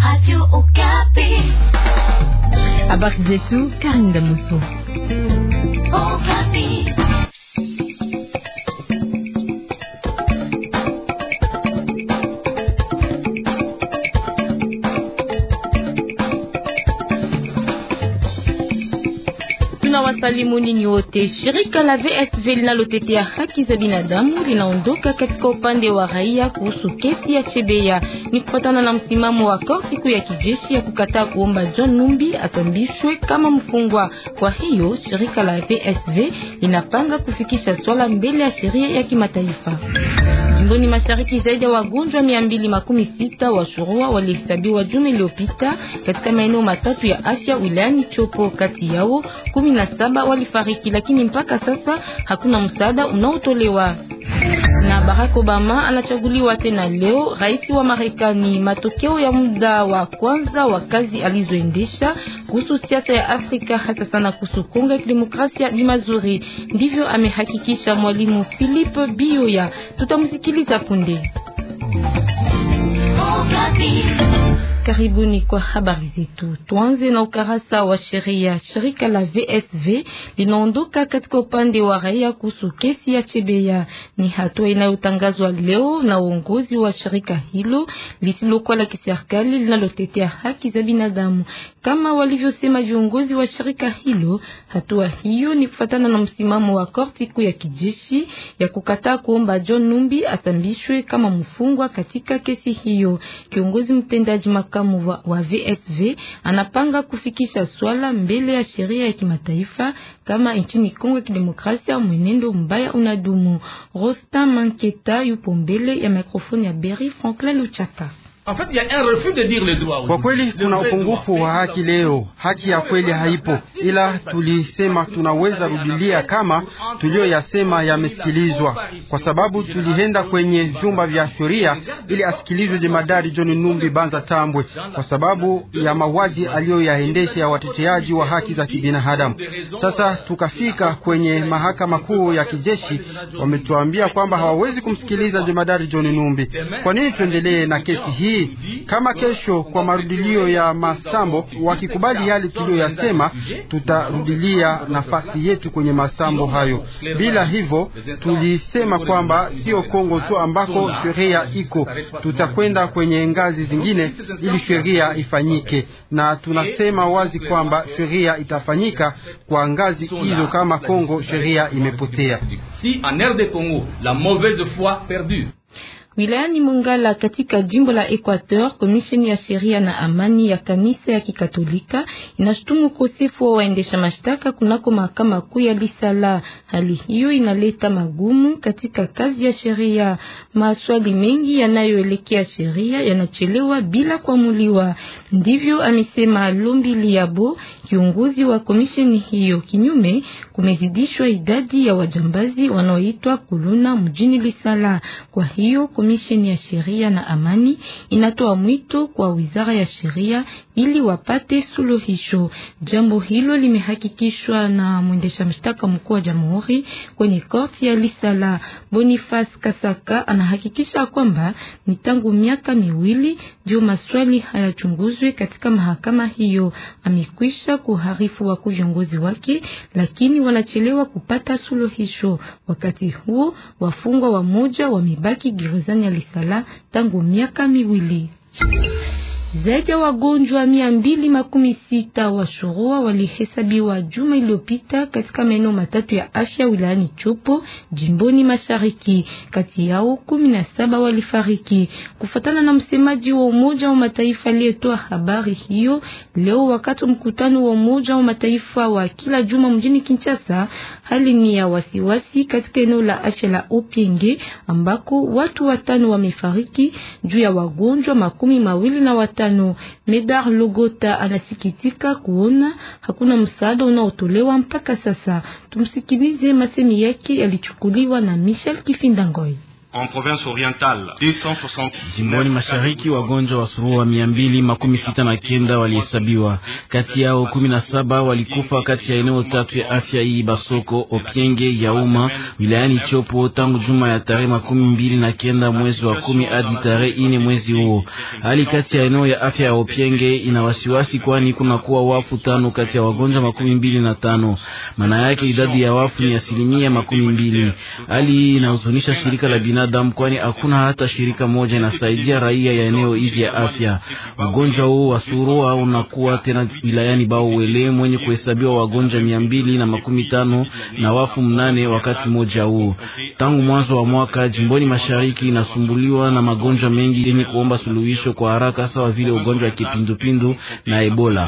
Habari zetu Karinda Muso. Tunawasalimu ninyi wote. Shirika la VSV linalotetea haki za binadamu linaondoka katika upande wa raia kuhusu kesi ya Chebeya. Ni kufatana na msimamo wa korti kuu ya kijeshi ya kukataa kuomba John Numbi atambishwe kama mfungwa. Kwa hiyo shirika la VSV linapanga kufikisha swala mbele ya sheria ya kimataifa. Jimboni mashariki zaidi ya wagonjwa mia mbili makumi sita wa shurua walihesabiwa juma iliyopita katika maeneo matatu ya afya wilayani Chopo. Kati yao kumi na saba walifariki, lakini mpaka sasa hakuna msaada unaotolewa na Barack Obama anachaguliwa tena leo rais wa Marekani. Matokeo ya muda wa kwanza wa kazi alizoendesha kuhusu siasa ya Afrika hasa sana kuhusu Kongo ya Kidemokrasia ni mazuri, ndivyo amehakikisha mwalimu Philippe Bioya. Tutamsikiliza punde. Karibuni kwa habari zetu. Tuanze na ukarasa wa sheria. Shirika la VSV linaondoka katika upande wa raia kuhusu kesi ya Chebeya. Ni hatua inayotangazwa leo na uongozi wa shirika hilo lisilokuwa la kiserikali linalotetea haki za binadamu. Kama walivyosema viongozi wa shirika hilo, hatua hiyo ni kufatana na msimamo wa korti kuu ya kijeshi ya kukataa kuomba John Numbi atambishwe kama mfungwa katika kesi hiyo. Kiongozi mtendaji makamu wa, wa VSV anapanga kufikisha swala mbele ya sheria ya kimataifa kama nchini Kongo ya Kidemokrasia mwenendo mbaya unadumu. Rostam Manketa yupo mbele ya mikrofoni ya Berry Franklin Luchaka. Kwa kweli kuna upungufu wa haki leo, haki ya kweli haipo, ila tulisema tunaweza rudilia kama tuliyoyasema yamesikilizwa, kwa sababu tulienda kwenye vyumba vya sheria ili asikilizwe jemadari John Numbi Banza Tambwe kwa sababu ya mauaji aliyoyaendesha ya wateteaji wa haki za kibinadamu. Sasa tukafika kwenye mahakama kuu ya kijeshi, wametuambia kwamba hawawezi kumsikiliza jemadari John Numbi. Kwa nini tuendelee na kesi hii? Kama kesho kwa marudilio ya masambo wakikubali yale tuliyoyasema, tutarudilia nafasi yetu kwenye masambo hayo. Bila hivyo, tulisema kwamba sio Kongo tu ambako sheria iko, tutakwenda kwenye ngazi zingine ili sheria ifanyike, na tunasema wazi kwamba sheria itafanyika kwa ngazi hizo kama Kongo sheria imepotea. Wilayani Mongala katika jimbo la Equateur, komisheni ya sheria na amani ya kanisa ya Kikatolika inashutumu ukosefu wa waendesha mashtaka kunako mahakama kuu ya Lisala. Hali hiyo inaleta magumu katika kazi ya sheria. Maswali mengi yanayoelekea sheria yanachelewa bila kuamuliwa, ndivyo amesema Lombi Liabo, kiongozi wa komisheni hiyo. Kinyume, kumezidishwa idadi ya wajambazi wanaoitwa kuluna mjini Lisala. Kwa hiyo komisheni ya sheria na amani inatoa mwito kwa wizara ya sheria ili wapate suluhisho. Jambo hilo limehakikishwa na mwendesha mashtaka mkuu wa jamhuri kwenye korti ya Lisala. Boniface Kasaka anahakikisha kwamba ni tangu miaka miwili ndio maswali hayachunguzwe katika mahakama hiyo. Amekwisha kuharifu wakuu viongozi wake, lakini wanachelewa kupata suluhisho. Wakati huo wafungwa wamoja wamebaki gerezani ya Lisala tangu miaka miwili. Zaidi ya wagonjwa mia mbili makumi sita wa shurua walihesabiwa juma iliyopita katika maeneo matatu ya afya wilayani Chopo jimboni mashariki. Kati yao kumi na saba walifariki, kufatana na msemaji wa Umoja wa Mataifa aliyetoa habari hiyo leo wakati mkutano wa Umoja wa Mataifa wa kila juma mjini Kinshasa. Hali ni ya wasiwasi katika eneo la afya la Opienge ambako watu watano wamefariki juu ya wagonjwa makumi mawili na watano. Medar Logota anasikitika kuona hakuna msaada unaotolewa mpaka sasa. Tumsikilize, masemi yake yalichukuliwa na Michel Kifindangoi. Jimboni mashariki wagonjwa wa surua mia mbili makumi sita na kenda walihesabiwa, kati yao kumi na saba walikufa kati ya eneo tatu ya afya hii Basoko, Opienge, Yauma wilayani Chopo tangu juma ya tarehe makumi mbili na kenda mwezi wa kumi hadi tarehe ine mwezi huo. Hali kati ya eneo ya afya ya Opienge ina wasiwasi, kwani kuna kuwa wafu tano kati ya wagonjwa makumi mbili na tano. Maana yake idadi ya wafu ni asilimia makumi mbili. Hali hii inahuzunisha shirika la binadamu, kwani hakuna hata shirika moja inasaidia raia ya eneo hizi ya afya. Ugonjwa huu wa surua unakuwa tena wilayani Bauwele mwenye kuhesabiwa wagonjwa mia mbili na makumi tano na wafu mnane wakati mmoja huu. Tangu mwanzo wa mwaka jimboni mashariki inasumbuliwa na magonjwa mengi yenye kuomba suluhisho kwa haraka, sawa vile ugonjwa wa kipindupindu na Ebola.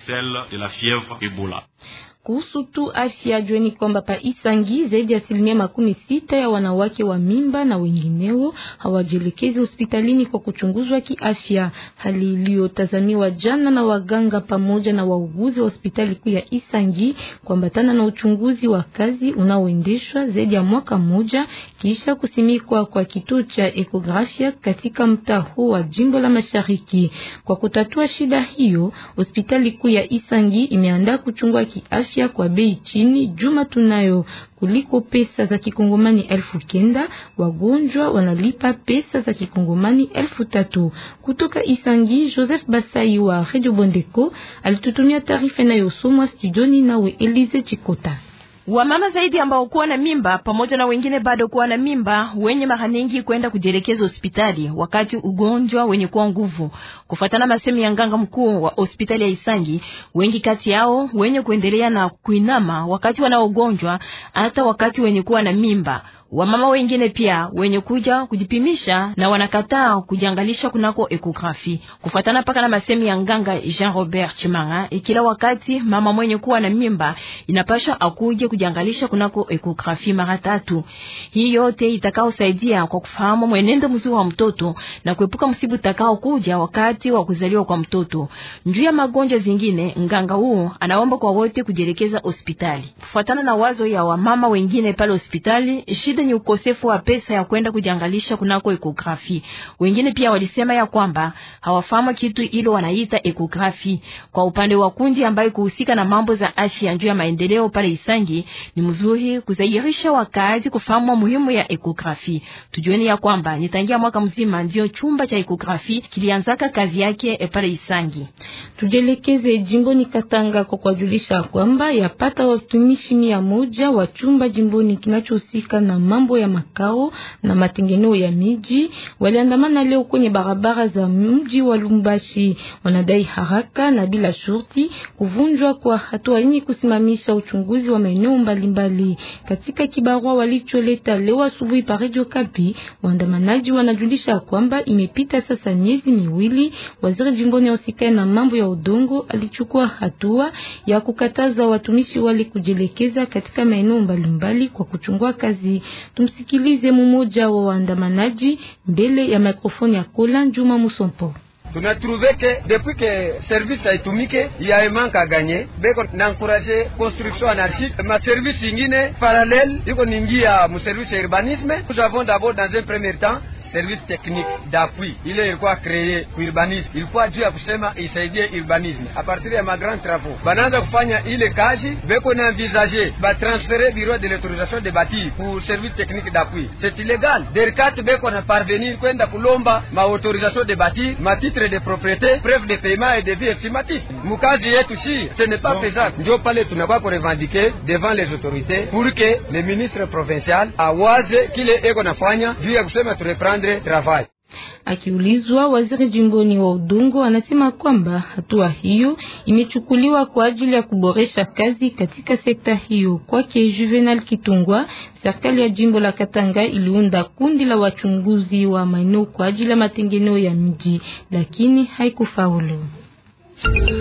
Kuhusu tu afya, jueni kwamba pa Isangi zaidi ya asilimia makumi sita ya wanawake wa mimba na wengineo hawajielekezi hospitalini kwa kuchunguzwa kiafya, hali iliyotazamiwa jana na waganga pamoja na wauguzi wa hospitali kuu ya Isangi kuambatana na uchunguzi wa kazi unaoendeshwa zaidi ya mwaka mmoja kisha kusimikwa kwa kituo cha ekografia katika mtaa huu wa jimbo la Mashariki. Kwa kutatua shida hiyo, hospitali kuu ya Isangi imeandaa kuchungua kiafya kwa bei chini juma tunayo kuliko pesa za kikongomani elfu kenda. Wagonjwa wanalipa pesa za kikongomani elfu tatu. Kutoka Isangi, Joseph Basai wa Radio Bondeko alitutumia taarifa inayosomwa studioni nawe Elize Chikota. Wamama zaidi ambao kuwa na mimba pamoja na wengine bado kuwa na mimba wenye mara nyingi kwenda kujielekeza hospitali wakati ugonjwa wenye kuwa nguvu. Kufuatana masemo ya nganga mkuu wa hospitali ya Isangi, wengi kati yao wenye kuendelea na kuinama wakati wanaogonjwa hata wakati wenye kuwa na mimba. Wamama wengine pia wenye kuja kujipimisha na wanakataa kujiangalisha kunako ekografi. Kufuatana paka na masemi ya nganga Jean Robert Chimanga, ikila wakati mama mwenye kuwa na mimba inapasha akuje kujiangalisha kunako ekografi mara tatu. Hii yote itakaosaidia kwa kufahamu mwenendo mzuri wa mtoto na kuepuka msibu utakao kuja wakati wa kuzaliwa kwa mtoto. Njuu ya magonjwa zingine, nganga huu anaomba kwa wote kujielekeza hospitali. Kufuatana na wazo ya wamama wengine pale hospitali, shida ni ukosefu wa pesa ya kwenda kujiangalisha kunako ekografi. Wengine pia walisema ya kwamba hawafahamu kitu ilo wanaita ekografi. Kwa upande wa kundi ambayo kuhusika na mambo za afya juu ya maendeleo pale Isangi, ni mzuri kuzairisha wakati kufahamu muhimu ya ekografi. Tujueni ya kwamba nitangia mwaka mzima ndio chumba cha ekografi kilianzaka kazi yake pale Isangi. Tujelekeze jimboni Katanga kwa kujulisha kwamba yapata watumishi mia moja wa chumba jimboni kinachohusika na mambo ya makao na matengeneo ya miji waliandamana leo kwenye barabara za mji wa Lumbashi. Wanadai haraka na bila shurti kuvunjwa kwa hatua yenye kusimamisha uchunguzi wa maeneo mbalimbali. Katika kibarua walicholeta leo asubuhi pa Radio Kapi, waandamanaji wanajulisha kwamba imepita sasa miezi miwili, waziri jimboni usikae na mambo ya udongo alichukua hatua ya kukataza watumishi wale kujielekeza katika maeneo mbalimbali kwa kuchungua kazi. Tumsikilize mmoja wa waandamanaji mbele ya mikrofoni ya Kola Njuma Musompo. tunatrouve ke depuis que service haitumike ya emanke aganye beko na encourage construction anarchique ma service ingine parallèle iko ningia mu service ya urbanisme nous avons d'abord dans un premier temps service technique d'appui ile ilikuwa kreye ku urbanisme ilikuwa juu ya kusema isaidie urbanisme a partir ya magrand travaux banaanza kufanya ile kazi beko na envisager batransfere bureau de l'autorisation de bâtir pour service technique d'appui c'est illégal derkat beko na parvenir kwenda kulomba ma autorisation de bâtir ma titre de propriété preuve de paiement et devis estimatif mukazi yetu si ce n'est pas faisable ndio pale tunakuwa kurevendiquer devant les autorités pour que le ministre provincial awaze kile eko nafanya juu ya kusema tureprendre travail Akiulizwa, waziri jimboni wa udongo anasema kwamba hatua hiyo imechukuliwa kwa ajili ya kuboresha kazi katika sekta hiyo. Kwake Juvenal Kitungwa, serikali ya jimbo la Katanga iliunda kundi la wachunguzi wa maeneo kwa ajili ya matengeneo ya miji, lakini haikufaulu.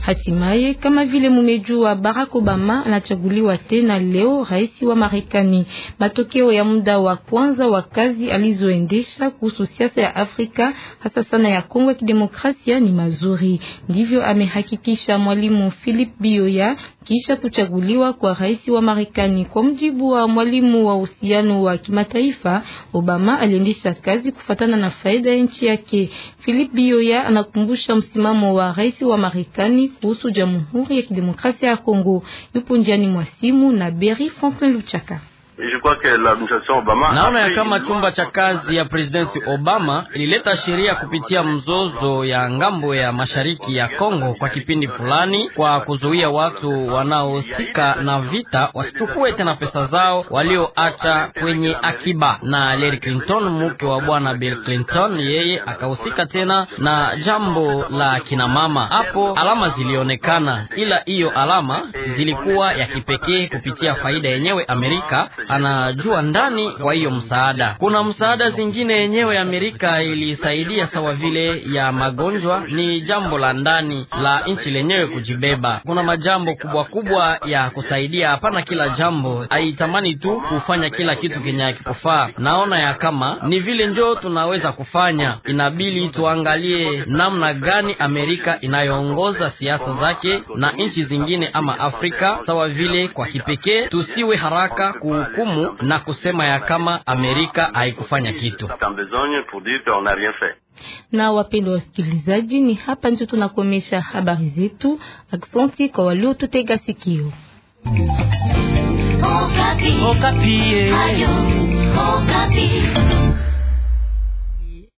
Hatimaye, kama vile mumejua, Barack Obama anachaguliwa tena leo rais wa Marekani. Matokeo ya muda wa kwanza wa kazi alizoendesha kuhusu siasa ya Afrika hasa sana ya Kongo ya Kidemokrasia ni mazuri, ndivyo amehakikisha mwalimu Philip Bioya kisha kuchaguliwa kwa rais wa Marekani. Kwa mjibu wa mwalimu wa uhusiano wa kimataifa, Obama aliendesha kazi kufatana na faida ya nchi yake. Philip Bioya anakumbusha msimamo wa rais wa Marekani kuhusu Jamhuri ya Kidemokrasia ya Kongo. Yupo njiani mwa simu na Berry Franklin Luchaka. Naona ya kama chumba cha kazi ya presidenti Obama ilileta sheria kupitia mzozo ya ngambo ya mashariki ya Kongo kwa kipindi fulani, kwa kuzuia watu wanaohusika na vita wasichukue tena pesa zao walioacha kwenye akiba. Na Hillary Clinton, mke wa bwana Bill Clinton, yeye akahusika tena na jambo la kinamama. Hapo alama zilionekana, ila hiyo alama zilikuwa ya kipekee kupitia faida yenyewe Amerika anajua ndani. Kwa hiyo msaada, kuna msaada zingine yenyewe Amerika ilisaidia sawa vile ya magonjwa, ni jambo la ndani la nchi lenyewe kujibeba. Kuna majambo kubwa kubwa ya kusaidia, hapana kila jambo haitamani tu kufanya kila kitu kenye akikufaa. Naona ya kama ni vile njo tunaweza kufanya, inabidi tuangalie namna gani Amerika inayoongoza siasa zake na nchi zingine ama Afrika sawa vile. Kwa kipekee tusiwe haraka ku hukumu na kusema ya kama Amerika haikufanya kitu. Na wapendwa wasikilizaji, ni hapa ndio tunakomesha habari zetu. Aksanti kwa waliotutega sikio. Okapi. Okapi.